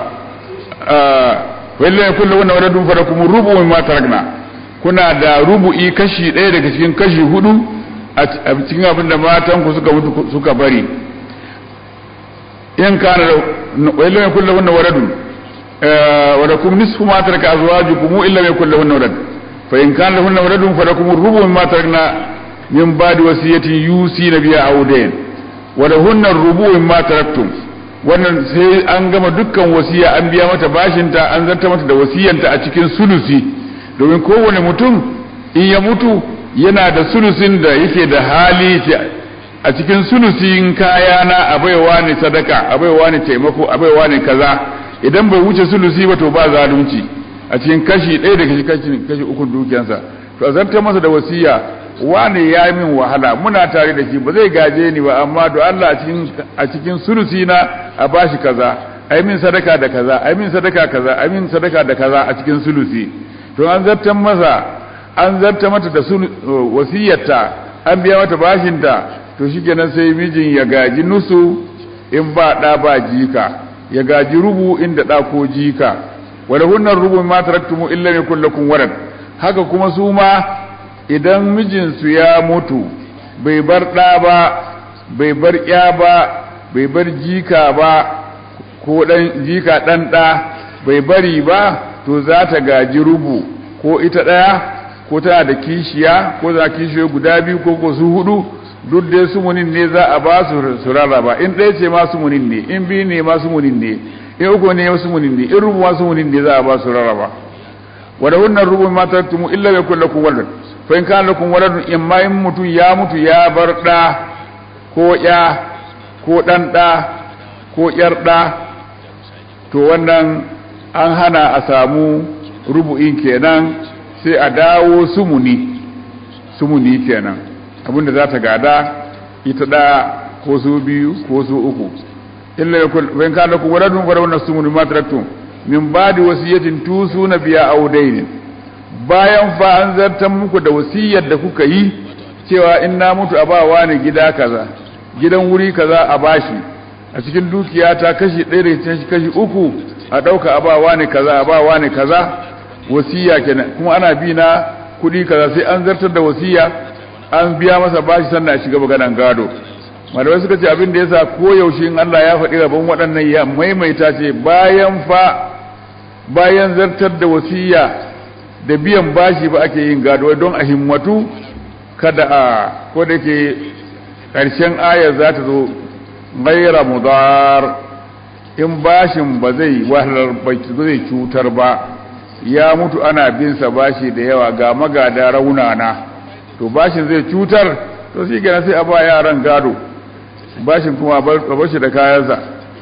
Speaker 2: wallai ya kulle wannan wadadun fara kuma rubu mai mataragna kuna da rubu'i kashi ɗaya daga cikin kashi hudu a cikin abin da matan ku suka mutu suka bari in kana wallai ya kulle wannan wadadun wadda kuma nisfu ma taraka azwajukum illa ma kulle wannan wadad fa in kana lahunna waladun falakum rubu mimma tarakna min ba'di wasiyatin yusina biha aw dayn wa lahunna rubu mimma taraktum wannan sai an gama dukkan wasiya an biya mata bashinta an zarta mata da wasiyanta a cikin sulusi domin kowane mutum in ya mutu yana da sulusin da yake da hali a cikin sulusin kaya na abaiwa ne sadaka abaiwa ne taimako abaiwa ne kaza idan bai wuce sulusi ba to ba zalunci a cikin kashi ɗaya da kashi kashi kashi uku dukiyansa to a zarta masa da wasiya wane ya min wahala muna tare da shi ba zai gaje ni ba amma do Allah a cikin a cikin sulusi na a bashi kaza ai min sadaka da kaza ai min sadaka kaza ai min sadaka da kaza a cikin sulusi to an zartan masa an zarta mata da wasiyarta an biya mata bashinta to shikenan sai mijin ya gaji nusu in ba da ba jika ya gaji rubu inda da ko jika wala hunnar rubu ma taraktumu illa yakul lakum walad haka kuma su ma idan mijinsu ya mutu bai bar ɗa ba bai bar ya ba bai bar jika ba ko ɗan jika ɗan ɗa bai bari ba to za ta gaji rubu ko ita ɗaya ko tana da kishiya ko za kishiyoyi guda biyu ko ko su hudu duk dai sumunin ne za a ba su su rarraba in ɗaya ce ma sumunin ne in biyu ne ma sumunin ne in uku ne ma sumunin ne in rubu ma sumunin ne za a ba su rarraba wadda wannan rubu ma taraktumu illa bai kulla ku walad fa in kana lakum waladun in ma in mutum ya mutu ya bar da ko ya ko dan da ko yar da to wannan an hana a samu rubu'in kenan sai a dawo sumuni sumuni kenan abinda za ta gada ita da ko su biyu ko su uku illa yakul fa in kana lakum waladun fa wannan sumuni ma taraktum min ba'di wasiyatin tusuna biya audainin bayan fa an zartar muku da wasiyar da kuka yi cewa in na mutu a bawa ne gida kaza gidan wuri kaza a bashi a cikin dukiya ta kashi ɗaya daga cikin kashi uku a ɗauka a bawa ne kaza a bawa ne kaza wasiya kenan kuma ana bi na kuɗi kaza sai an zartar da wasiya an biya masa bashi sannan a shiga maganan gado malamai suka ce abin da yasa koyaushe in Allah ya faɗi rabon waɗannan ya maimaita ce bayan fa bayan zartar da wasiya da biyan bashi ba ake yin gado don a himmatu kada a ko da ke ƙarshen ayar za ta zo gaira mudar in bashin ba zai wahalar ba zai cutar ba ya mutu ana bin sa bashi da yawa ga magada raunana to bashin zai cutar to shi kenan sai a ba yaran gado bashin kuma a bar shi da kayansa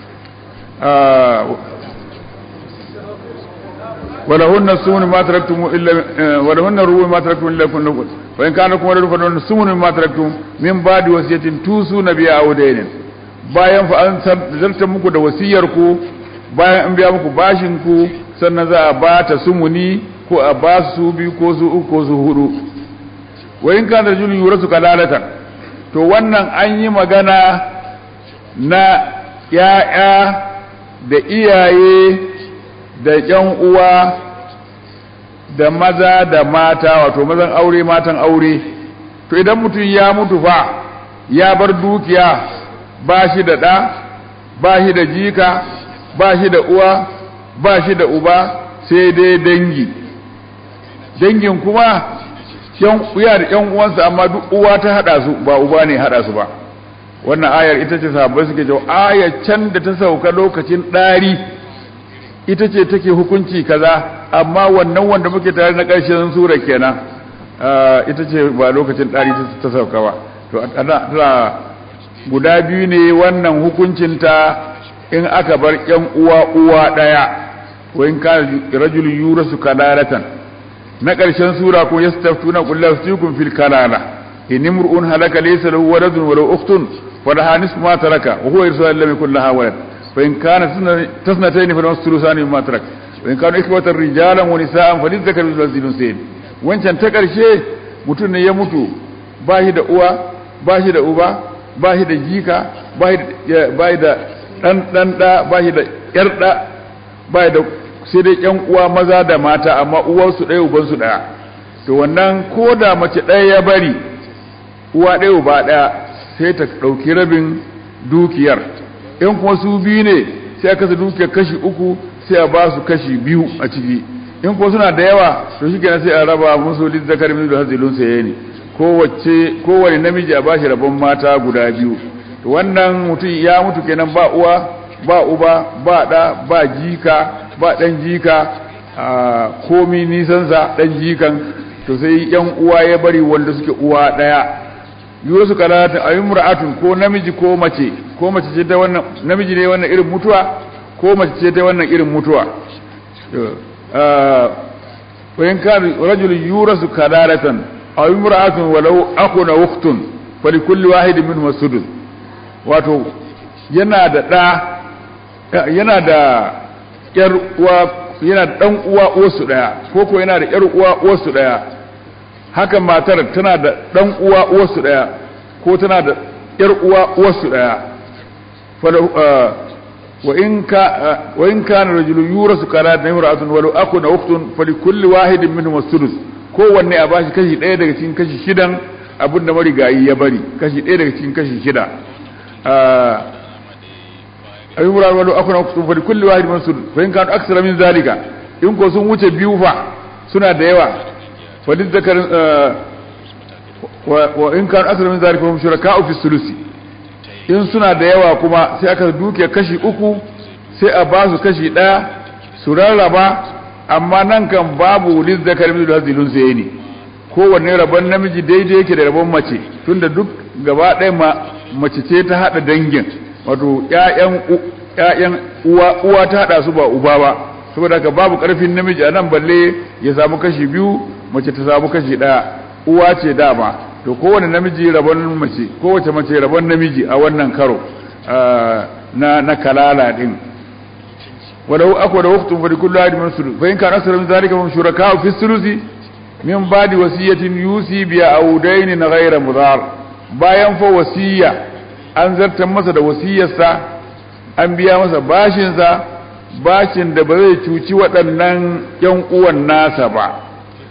Speaker 2: ولهن السمن ما تركتم الا ولهن الربع ما تركتم الا كن وان كان لكم ولد فلهن السمن ما تركتم من بعد وصيه توصون بها او دين bayan fa an zartar muku da wasiyar ku bayan an biya muku bashin ku sannan za a ba ta sumuni ko a ba su bi ko su uku ko su hudu wa in kana rajulun yurasu kalalatan to wannan an yi magana na ya'ya da iyaye da ƴan uwa da maza da mata wato mazan aure matan aure to idan mutum ya mutu fa ya bar dukiya ba shi da ɗa ba shi da jika ba shi da uwa ba shi da uba sai dai dangi dangin kuma yan uya da ƴan uwansa amma duk uwa ta hada su ba uba ne hada su ba wannan ayar ita ce sahabbai suke cewa ayar can da ta sauka lokacin ɗari ita ce take hukunci kaza amma wannan wanda muke tare na ƙarshen sura kenan ita ce ba lokacin ɗari ta sauka ba to ana guda biyu ne wannan hukuncinta in aka bar ƴan uwa uwa ɗaya ko in ka rajulun yurasu kalalatan na ƙarshen sura ko yastaftuna qul laftikum fil kalala in imru'un halaka laysa lahu waladun wa lahu ukhtun fa laha nisfu ma taraka wa huwa yarsu lam yakul laha walad فإن كانت تسنتين فلهم الثلثان مما ترك وإن كانوا إخوة رجالا ونساء فللذكر مثل الذي الأنثيين wancan ta ƙarshe mutum ne ya mutu ba shi da uwa ba shi da uba ba shi da jika ba shi da ɗan ɗan ɗa ba shi da ƴar ɗa ba shi da sai dai ƴan uwa maza da mata amma uwarsu ɗaya ubansu ɗaya to wannan ko da mace ɗaya ya bari uwa ɗaya uba ɗaya sai ta ɗauki rabin dukiyar in kuma su biyu ne sai aka su duke kashi uku sai a ba su kashi biyu a ciki in kuma suna da yawa to shi kenan sai a raba musu lid zakar min da hazilun sai ne kowace kowane namiji a bashi rabon mata guda biyu to wannan mutum ya mutu kenan ba uwa ba uba ba da ba jika ba dan jika a komi nisan sa dan jikan to sai yan uwa ya bari wanda suke uwa daya yusu kalata ayyumra'atun ko namiji ko mace ko mace ce ta wannan namiji ne wannan irin mutuwa ko mace ce ta wannan irin mutuwa wa in kan rajul yurasu kalalatan aw imra'atun walau akhun aw ukhtun falikulli wahidin minhum as-sudus wato yana da da yana da yar uwa yana da dan uwa uwarsu daya ko ko yana da yar uwa uwarsu daya haka matar tana da dan uwa uwarsu daya ko tana da yar uwa uwarsu daya wa in ka wa in kana rajulun yurasu kana da imra'atun walau akun ukhtun falikulli wahidin minhum as-sudus kowanne a bashi kashi daya daga cikin kashi shidan abinda marigayi ya bari kashi daya daga cikin kashi shida a yi murar wani akuna sun fari kulli wahid min sudus fa in kanu aksara min zalika in ko sun wuce biyu fa suna da yawa fa duk zakar wa in kanu aksara min zalika hum shuraka'u fi sulusi in suna da yawa kuma sai aka duke kashi uku sai a ba su kashi daya su rarraba amma nan kan babu liz zakar min hazilun sai ne kowanne rabon namiji daidai yake da rabon mace tunda duk gaba ɗaya mace ce ta haɗa dangin wato ƴaƴan uwa uwa ta haɗa su ba uba ba saboda haka babu ƙarfin namiji a nan balle ya samu kashi biyu mace ta samu kashi ɗaya uwa ce dama to kowane namiji rabon mace kowace mace rabon namiji a wannan karo na na kalala din walau akwa da waqtun fa kullu ahadin min sulus fa in kana asra min zalika fa shuraka fi sulusi min ba'di wasiyatin yusi bi audain ghayra mudar bayan fa wasiya an zartar masa da wasiyarsa an biya masa bashinsa bashin da ba zai cuci waɗannan ‘yan uwan nasa ba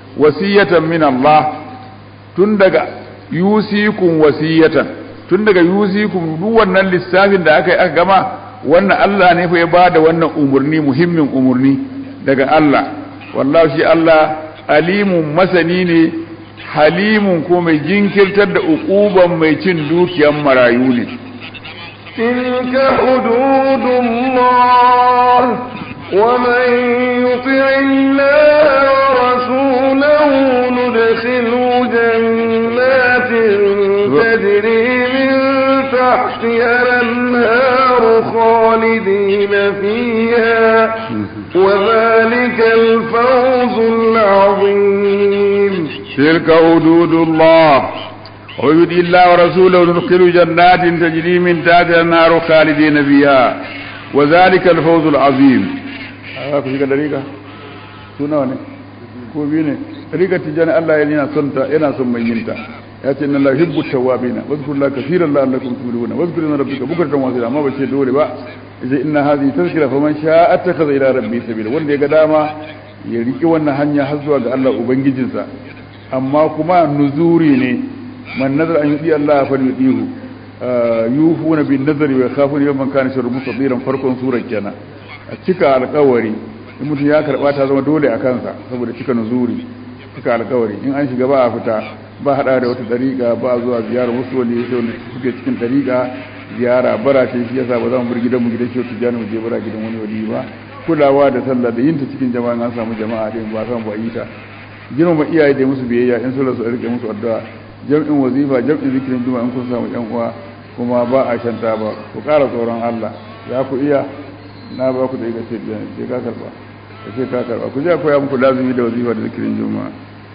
Speaker 2: wasiyatan min Allah tun daga yusikum wasiyatan tun daga yusikum duk wannan lissafin da aka yi aka gama wannan Allah ne fa ya bada wannan umurni muhimmin umurni daga Allah wallahi shi Allah alimun masani ne halimun ko mai jinkirtar da ukuban mai cin dukiyan marayu ne
Speaker 1: تلك حدود الله ومن يطع الله ورسوله ندخله جنات تجري من تحتها الانهار خالدين فيها وذلك الفوز العظيم
Speaker 2: تلك حدود الله ويدي الله ورسوله ندخل جنات تجري من تحتها النار خالدين فيها وذلك الفوز العظيم ku shiga dariƙa su nawa ne ko biyu ne dariƙa tijjani Allah yana son ta yana son mai yinta ya ce inna la hibbu tawabina wazkur la kaseeran la'allakum tuflihuna wazkur inna rabbika bukratan wa asila amma bace dole ba yace inna hadhihi tazkira faman sha'a attakhadha ila rabbi sabila wanda ya ga dama ya riki wannan hanya har zuwa ga Allah ubangijinsa amma kuma nuzuri ne man nazar an yudi Allah fa yudihu yufuna bin nazari wa yakhafuna yawman kana sharru mustadiran farkon surar kenan a cika alƙawari in mutum ya karba ta zama dole a kansa saboda cika nuzuri cika alƙawari in an shiga ba a fita ba hada da wata dariƙa ba zuwa ziyarar wasu wani yake wanda suke cikin dariƙa ziyara bara ce shi yasa ba za mu bar gidan mu gidan shi tijani mu je bara gidan wani wali ba kulawa da sallah da yinta cikin jama'a an samu jama'a din ba san ba yi ta girmama iyaye da musu biyayya in sun rasu a rike musu addu'a jam'in wazifa jam'in zikirin juma'a in kun samu yan uwa kuma ba a shanta ba ku ƙara tsoron Allah za ku iya na ba ku da ita ce ce ka karba ka ce ka karba ku je koya muku lazumi da wazifa da zikirin juma'a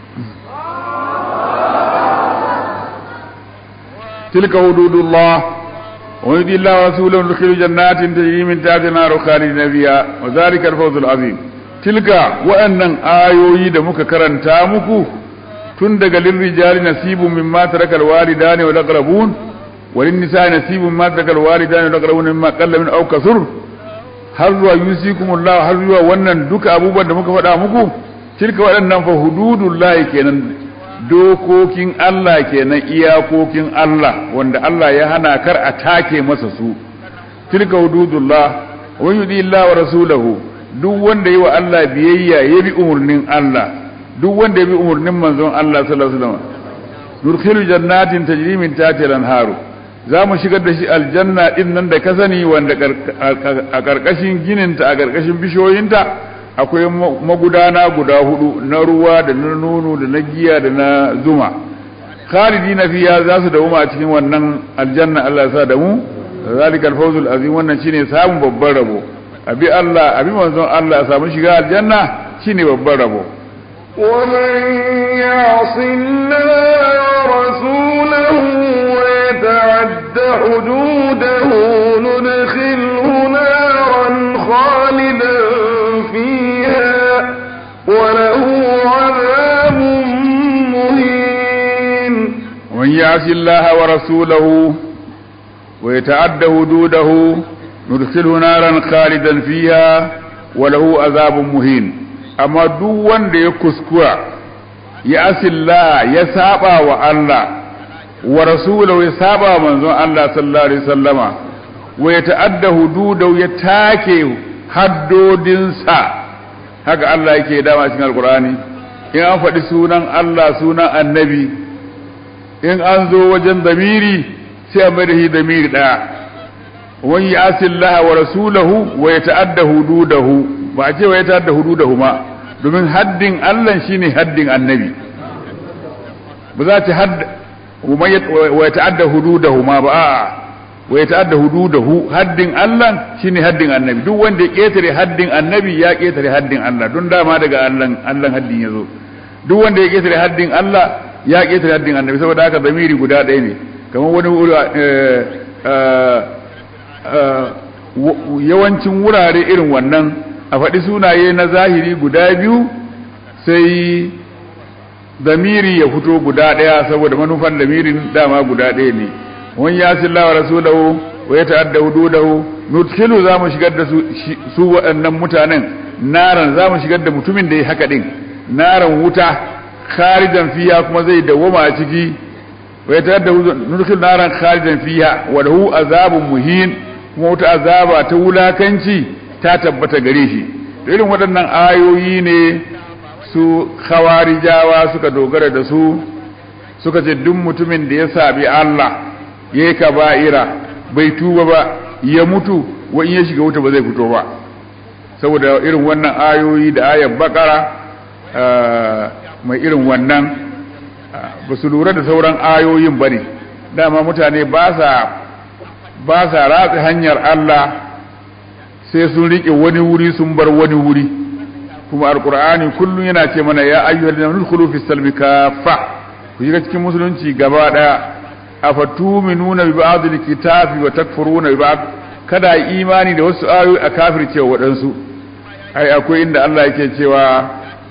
Speaker 2: tilka hududullah wa yudi Allah wa rasulahu yudkhilu jannatin tajri min tahtiha an-nar khalidina fiha wa dhalika al-fawz al-azim tilka wa'annan ayoyi da muka karanta muku tun daga lirrijali nasibun mimma taraka alwalidani wal aqrabun walin nisa'i nasibun mimma taraka alwalidani wal aqrabun mimma qalla min aw kasur har zuwa yusikumullahu har zuwa wannan duka abubuwan da muka faɗa muku tilka waɗannan fa hududullahi kenan dokokin Allah kenan iyakokin Allah wanda Allah ya hana kar a take masa su tilka hududullah wa yudi Allah wa rasulahu duk wanda yi wa Allah biyayya ya bi umurnin Allah duk wanda ya bi umurnin manzon Allah sallallahu alaihi wasallam nurkhilu jannatin tajri min tahtiha al-anharu za mu shigar da shi aljanna din nan da ka sani wanda a karkashin gininta a karkashin bishiyoyinta akwai magudana guda hudu na ruwa da na nono da na giya da na zuma khalidi na fiya za su dawo a cikin wannan aljanna Allah ya sa da mu zalika al-fawzul azim wannan shine samun babban rabo abi Allah abi manzon Allah ya samu shiga aljanna shine babban rabo
Speaker 1: ومن يعص الله ورسوله ويتعد حدوده ندخله نارا خالدا فيها وله عذاب مهين
Speaker 2: ومن يعص الله ورسوله ويتعد حدوده ندخله نارا خالدا فيها وله عذاب مهين amma duk wanda ya kuskura ya asilla ya saba wa Allah wa rasulahu ya saba manzon Allah sallallahu alaihi wasallama wa ya ta'adda hududahu ya take haddodinsa haka Allah yake dama cikin alqur'ani in an faɗi sunan Allah sunan annabi in an zo wajen damiri sai a mai da shi damiri ɗaya wani ya asillaha wa rasulahu wa ya ta'adda hududahu ba a ce wa ya ta'adda hududahu ma domin haddin Allah shine haddin annabi ba za ta hadda wa ya ta'adda hududahu ma ba a'a wa ya ta'adda hududahu haddin Allah shine haddin annabi duk wanda ya ketare haddin annabi ya ketare haddin Allah don dama daga Allah Allah haddin yazo duk wanda ya ketare haddin Allah ya ketare haddin annabi saboda haka zamiri guda ɗaya ne kamar wani yawancin wurare irin wannan a faɗi sunaye na zahiri guda biyu sai damiri ya fito guda ɗaya saboda manufan damirin dama guda ɗaya ne wani ya silla wa rasulahu wa ya ta'adda hududahu nutkilu za mu shigar da su waɗannan mutanen naran za mu shigar da mutumin da ya haka ɗin naran wuta khalidan fiha kuma zai dawoma a ciki wa yatadda nurkhil naran khalidan fiha wa lahu azabun muhin kuma wata azaba ta wulakanci ta tabbata gare shi irin waɗannan ayoyi ne su khawarijawa suka dogara da su suka ce duk mutumin da ya sabi Allah yayi kaba'ira bai tuba ba ya mutu wa in ya shiga wuta ba zai fito ba saboda irin wannan ayoyi da ayar bakara mai irin wannan ba su lura da sauran ayoyin ba ne dama mutane ba sa ratsa hanyar Allah sai sun riƙe wani wuri sun bar wani wuri kuma alkur'ani kullum yana ce mana ya ayyuhal ladina nudkhulu fi salmi kafa ku shiga cikin musulunci gaba daya afatuminuna bi ba'd alkitabi wa takfuruna bi ba'd kada imani da wasu ayoyi a kafirce waɗansu ai akwai inda Allah yake cewa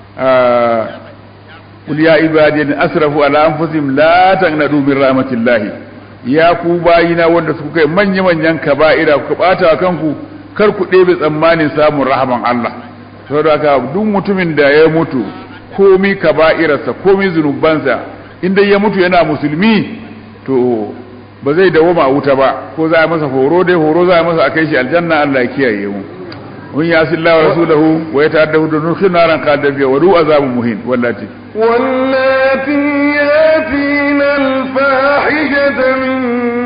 Speaker 2: qul ya ibadi an asrafu ala anfusihim la taqnatu min rahmatillahi ya ku bayina wanda suka kai manya manyan kaba'ira ku bata kanku kar ku ɗebe tsammanin samun rahaman Allah saboda haka duk mutumin da ya mutu komi kaba'irarsa komi zunubansa inda ya mutu yana musulmi to ba zai dawoma a wuta ba ko za a masa horo dai horo za a masa a kai shi aljanna Allah ya kiyaye mu mun ya silla wa rasulahu wa ya ta'adda hu dunukhin naran qadab wa du azabun muhin wallati
Speaker 1: wallati yatina al-fahishata min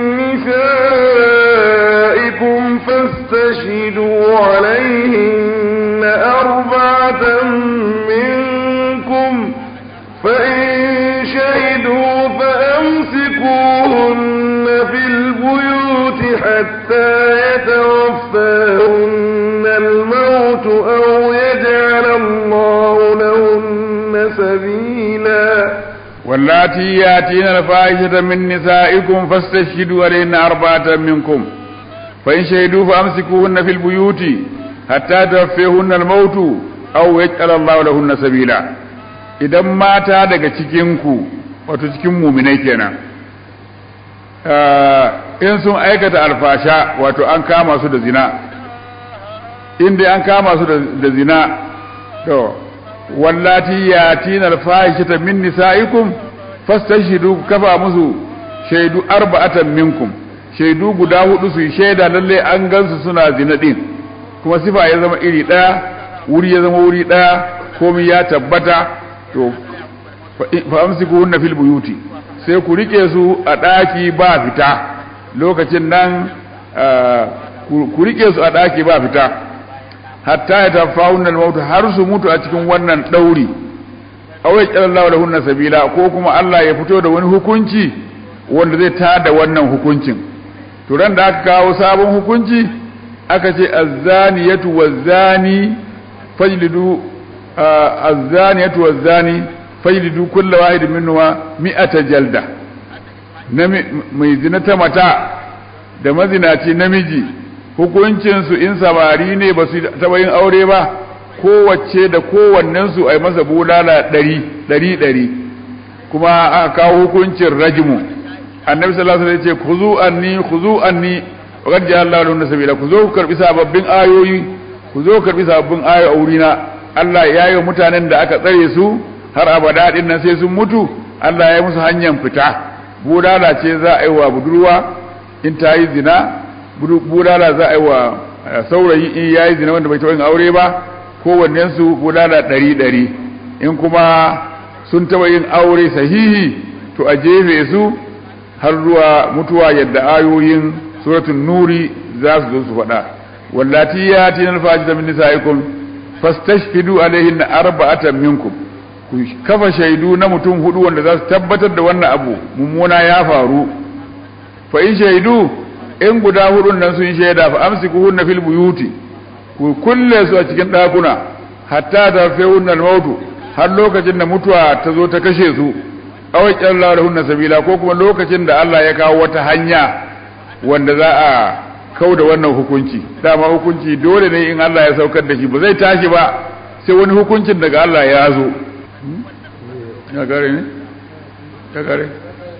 Speaker 1: nisaikum fastashhidu alayhin arba'atan minkum fa in shahidu fa amsikuhun في البيوت حتى يتوفاهن الموت أو يجعل الله لهن سبيلا
Speaker 2: واللاتي ياتين الفاحشة من نسائكم فاستشهدوا عليهن أربعة منكم فإن شهدوا فأمسكوهن في البيوت حتى توفيهن الموت أو يجعل الله لهن سبيلا idan mata daga cikinku wato cikin muminai kenan in sun aikata alfasha wato an kama su da zina inda an kama su da zina to wallati yatina alfahishata min nisaikum fastashhidu kafa musu shaidu arba'atan minkum shaidu guda hudu su shaida lalle an gansu suna zina din kuma sifa ya zama iri daya wuri ya zama wuri daya komai ya tabbata to fa amsikuhunna fil buyuti sai ku rike su a ɗaki ba fita lokacin nan ku rike su a ɗaki ba fita hatta ya tafa hunan mautu har su mutu a cikin wannan ɗauri awai ƙyalallahu da hunna sabila ko kuma Allah ya fito da wani hukunci wanda zai tada wannan hukuncin to ran da aka kawo sabon hukunci aka ce azzaniyatu wazzani fajlidu azzaniyatu wazzani fajlidu kulla wahidin minhuma mi'ata jalda mai zina ta mata da mazinaci namiji hukuncin su in samari ne ba su taba yin aure ba kowace da kowannen su ai masa bulala ɗari ɗari ɗari kuma aka kawo hukuncin rajmu annabi sallallahu alaihi wasallam ya ce khuzu anni khuzu anni wa qad ja'ala lahu sabila ku zo ku karbi sababbin ayoyi ku zo ku karbi sababbin ayoyi a wurina Allah ya yi mutanen da aka tsare su har abada din nan sai sun mutu Allah ya musu hanyar fita budala ce za a yi wa budurwa in ta yi zina budala za a yi wa saurayi in ya yi zina wanda bai taɓa yin aure ba kowannen su budala ɗari ɗari in kuma sun taɓa yin aure sahihi to a jefe su har zuwa mutuwa yadda ayoyin suratul nuri za su zo su faɗa wallati ya tinar fajita min nisa'ikum fastashhidu alaihinna arba'atan minkum ku kafa shaidu na mutum hudu wanda za su tabbatar da wannan abu mummuna ya faru fa in shaidu in guda hudun nan sun shaida fa amsikuhunna fil buyuti ku kulle su a cikin dakuna hatta ta fehunna al-mautu har lokacin da mutuwa ta zo ta kashe su aw qallahu lahunna sabila ko kuma lokacin da Allah ya kawo wata hanya wanda za a kau da wannan hukunci dama hukunci dole ne in Allah ya saukar da shi ba zai tashi ba sai wani hukuncin daga Allah ya zo ya gare ne ya gare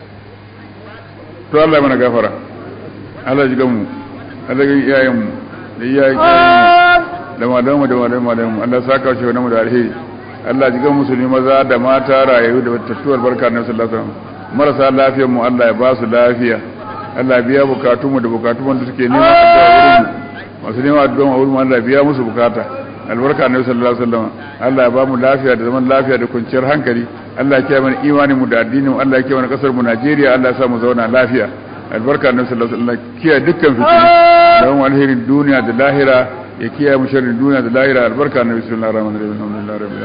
Speaker 2: to Allah mana gafara Allah ji gamu Allah ga iyayen mu da iyayen da malamu da malamu malamu Allah saka shi wannan da alheri Allah ji ga musulmi maza da mata rayu da tattuwar barka na sallallahu alaihi wasallam marasa lafiyar mu Allah ya ba su lafiya Allah ya biya bukatun mu da bukatun da suke nema addu'a wurin mu masu nema addu'a wurin mu Allah ya biya musu bukata albarka na sallallahu alaihi wasallam Allah ya ba mu lafiya da zaman lafiya da kwanciyar hankali Allah ya kiyaye mana imanin mu da addinin mu Allah ya kiyaye mana kasar mu Najeriya Allah ya sa mu zauna lafiya albarka na sallallahu alaihi wasallam kiyaye dukkan fitinu da mu alherin duniya da lahira ya kiyaye mu sharrin duniya da lahira albarka na bismillahir rahmanir rahim alhamdulillahi rabbil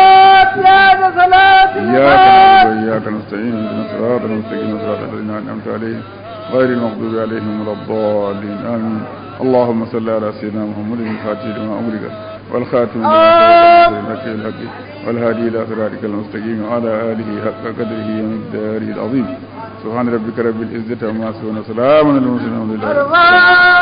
Speaker 2: alamin iyyaka na'budu wa iyyaka nasta'in ihdinas siratal mustaqim siratal ladzina an'amta alaihim غير المغضوب عليهم ولا الضالين آمين اللهم صل على سيدنا محمد الفاتح لما أمرك والخاتم لما سبق الحق والهادي إلى صراطك المستقيم وعلى آله حق قدره ومقداره العظيم سبحان ربك رب العزة عما يصفون وسلام على المرسلين والحمد لله